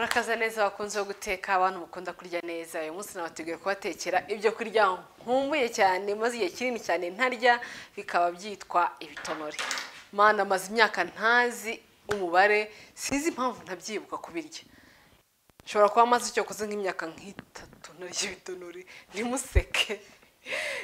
akaza neza bakunze guteka abantu bakunda kurya neza uyu munsi nabateguye kubatekera ibyo kurya nkumbuye cyane maze igihe kinini cyane ntarya bikaba byitwa ibitonore mana amaze imyaka ntazi umubare sinzi impamvu ntabyibuka kubirya nshobora kuba amaze icyo kuzi nk'imyaka nk'itatu narya ibitonore ntimuseke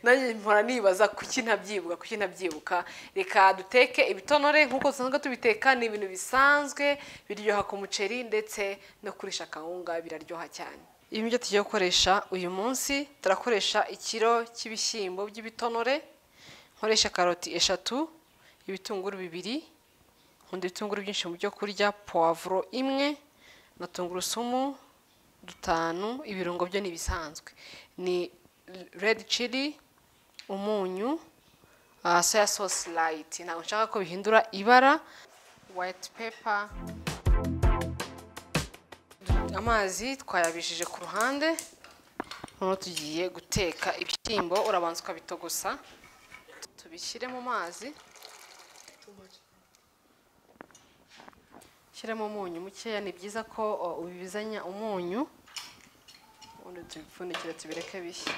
nanjye mpora nibaza kuki ntabyibuka kuki ntabyibuka reka duteke ibitonore nk'uko dusanzwe tubiteka ni ibintu bisanzwe biryoha ku muceri ndetse no kurisha akawunga biraryoha cyane ibi nibyo tugiye gukoresha uyu munsi turakoresha ikiro cy'ibishyimbo by'ibitonore nkoresha karoti eshatu ibitunguru bibiri nkunda ibitunguru byinshi mu byo kurya puwavuro imwe na tungurusumu dutanu ibirungo byo ni ibisanzwe ni redi cili umunyu soya sosi rayiti ntabwo nshaka ko bihindura ibara wayiti pepa amazi twayabijije ku ruhande noneho tugiye guteka ibishyimbo urabanza ukabitogosa tubishyire mu mazi shyiramo umunyu mukeya ni byiza ko ubibizanya umunyu ubundi tubipfundikire tubireke bishya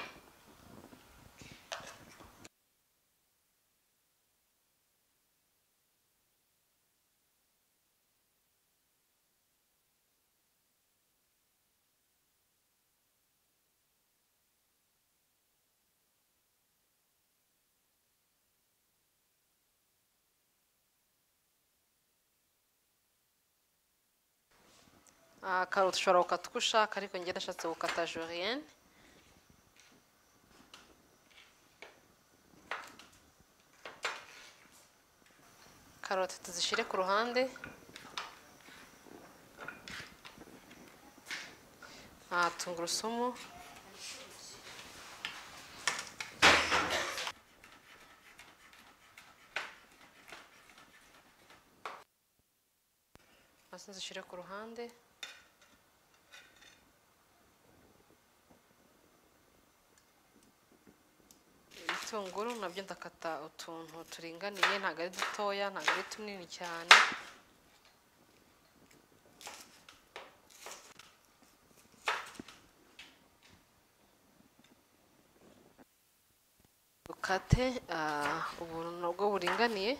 Ah, karoti ushobora gukata uko ushaka ariko njye ndashatse gukata joriyene karoti tuzishyire ku ruhande Ah, tungurusumu hasi zishyire ku ruhande ibitunguru nabyo ndakata utuntu turinganiye ntabwo ari dutoya ntabwo ari tunini cyane dukate ah, ubuntu nabwo buringaniye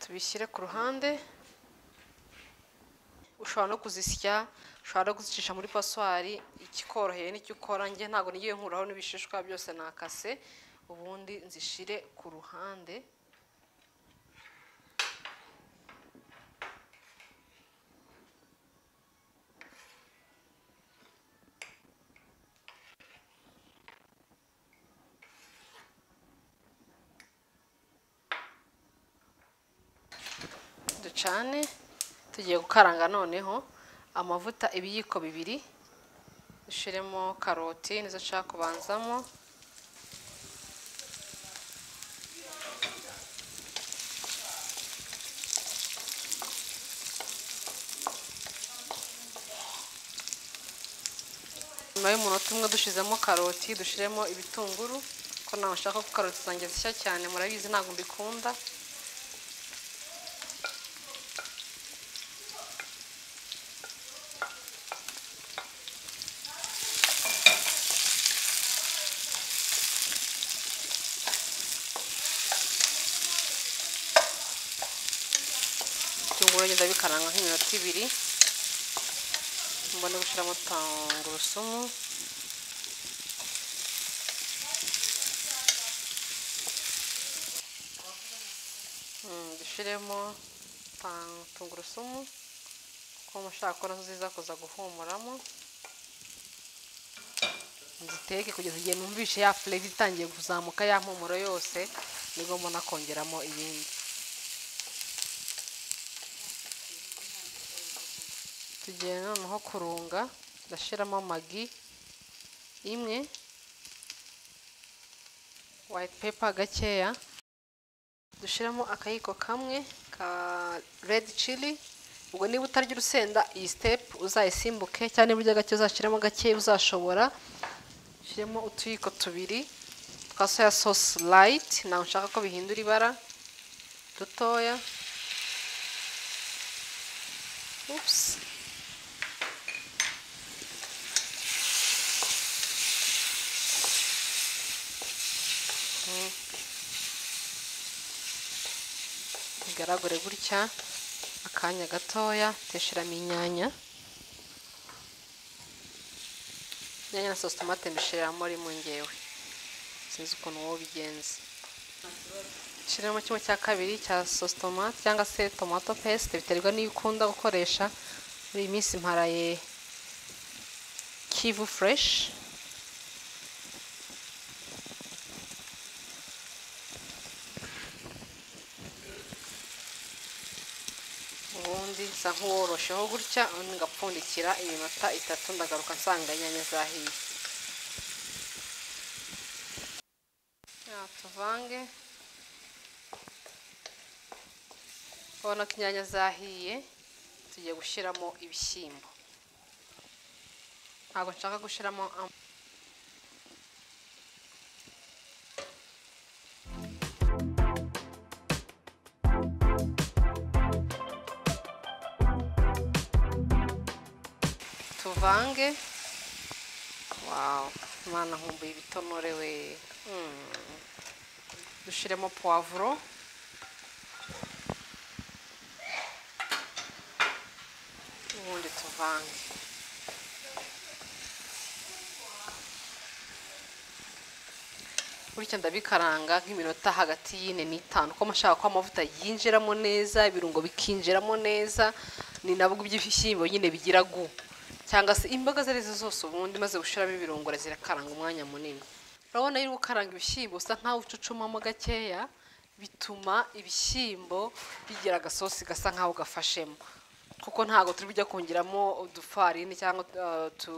tubishyire ku ruhande ushobora no kuzisya ushobora no kuzicisha muri paswari ikikoroheye n'icyo ukora njye ntabwo nigiye nkuraho n'ibishishwa byose nakase ubundi nzishyire ku ruhande ducane tugiye gukaranga noneho amavuta ibiyiko bibiri dushyiremo karoti nizo nshaka kubanzamo nyuma y'umunota umwe dushyizemo karoti dushyiremo ibitunguru ko ntabwo nshaka ko karoti zanjye zishya cyane murabizi ntabwo mbikunda ibitunguru ngenda bikaranga nk'iminota ibiri mbone gushyiramo tungurusumu Mm, dushyiremo tang- tungurusumu kuko mushaka ko nazo ziza kuza guhumuramo nziteke kugeza igihe numvishe ya furedi itangiye kuzamuka ya mpumuro yose nibwo mbona kongeramo iyindi tugiye noneho kurunga ndashyiramo amagi imwe white paper gakeya dushyiramo akayiko kamwe ka redi cili ubwo niba utarya urusenda iyi sitepu uzayisimbuke cyangwa niba urya gake uzashyiramo gake uzashobora ushyiremo utuyiko tubiri twa soya sosi rayiti ntabwo nshaka ko bihindura ibara dutoya upusi bigaragare gutya akanya gatoya tesheramo inyanya inyanya na sositomate mbishyiramo mu ngewe sinzi ukuntu wowe ubigenza shyiramo kimwe cya kabiri cya sositomate cyangwa se tomato pesite biterwa n'iyo ukunda gukoresha muri iyi minsi mparaye kivu fureshi ubundi nsa nk'uworosheho gutya ubundi ngapfundikira iminota itatu ndagaruka nsanga inyanya zahiye Ya, tuvange ubona ko inyanya zahiye tugiye gushyiramo ibishyimbo ntabwo nshaka gushyiramo am- tuvange wawu imana nkumbuye ibitonore we Mm. dushyiremo puwavuro ubundi tuvange bityo ndabikaranga nk'iminota hagati y'ine n'itanu kuko nshaka ko amavuta yinjiramo neza ibirungo bikinjiramo neza ni nabwo iby'ibishyimbo nyine bigira gu cyangwa se imboga izo ari zo zose ubundi maze gushyiramo ibirungo zirakaranga umwanya munini urabona iyo uri gukaranga ibishyimbo usa nkaho ucucumamo gakeya bituma ibishyimbo bigira agasosi gasa nkaho gafashemo kuko ntabwo turi bujya kongeramo udufarini cyangwa eh, utu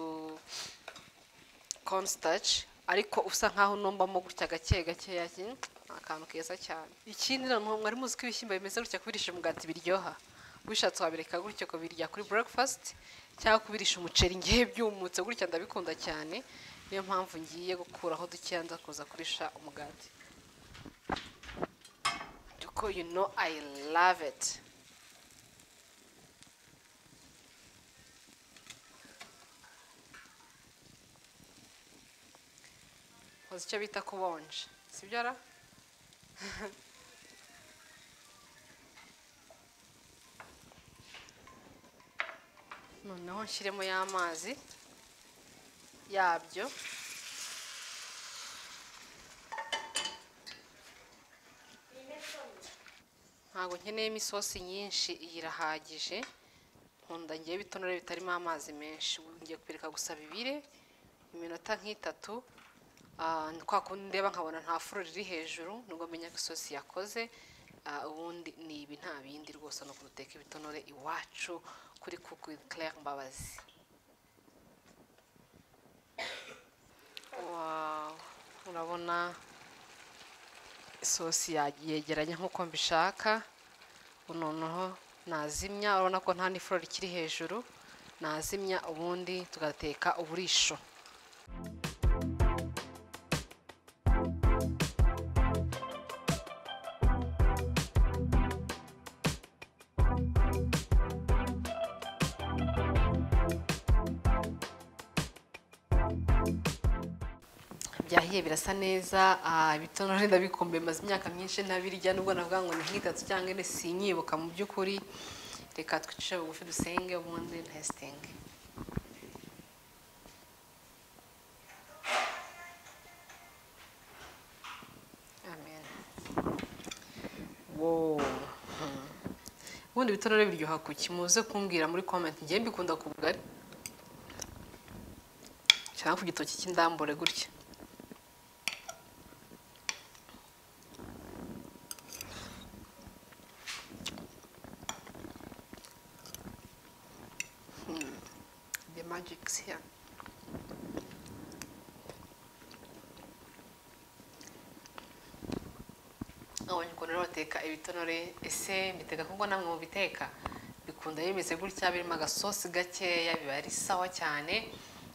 cornstarch ariko usa nkaho unombamo gutya gake gakeya ni akantu keza cyane ikindi noneho mwari muzi ko ibishyimbo bimeze gutya kubirisha umugati biryoha wishatse wabireka gutya kubirya kuri breakfast cyangwa kubirisha umuceri ngewe byumutse gutya ndabikunda cyane niyo mpamvu ngiye gukuraho dukeya nza kuza kurisha umugati kuko you know I love it uzi icyo bita kubonja sibyo ara noneho nshyiremo y'amazi yabyo ntabwo nkeneyemo isosi nyinshi iyi irahagije nkunda ngiye bitonore bitarimo amazi menshi ubu ngiye kubireka gusa bibire iminota nk'itatu Ah, ni kwa kundi ndeba nkabona nta furo riri hejuru nubwo menya ko isosi yakoze Ah, ubundi ni ibi nta bindi rwose ni ukuduteka ibitonore iwacu kuri kuku with Claire Mbabazi Wow, urabona isosi ya- yegeranye nk'uko mbishaka ubu noneho nazimya urabona ko nta n'ifuro rikiri hejuru nazimya ubundi tugateka uburisho byahiye birasa neza ah, ibitonore ndabikumbuye maze imyaka myinshi ntabirya nubwo navuga ngo ni nk'itatu cyangwa ine sinyibuka mu by'ukuri reka twicire bugufi dusenge ubundi ntesitenge amen wow Hmm. ubundi ibitonore biryoha kuki muze kumbwira muri comment ngiye mbikunda ku bugari cyangwa ku gitoki cy'indambure gutya the magic's here. abonye ukuntu rero bateka ibitonore ese mbiteka kuko namwe mubiteka bikunda bimeze gutya birimo agasosi gakeya biba ari sawa cyane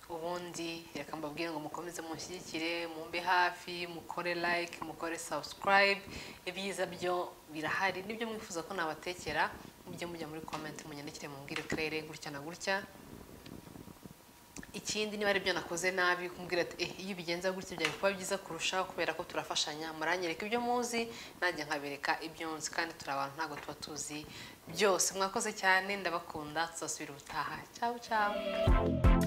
ubundi reka mbabwire ngo mukomeze mushyigikire mumbe hafi mukore like mukore subscribe ibyiza byo birahari nibyo mwifuza ko nabatekera mujye mujya muri comment munyandikire mumbwire claire gutya na gutya ikindi niba ari byo nakoze nabi kumbwira ati eh iyo ubigenza gutya byari kuba byiza kurushaho kubera ko turafashanya muranyereka ibyo muzi nanjye nkabereka ibyo nzi kandi turi abantu ntabwo tuba tuzi byose mwakoze cyane ndabakunda tuzasubira ubutaha cyao cyao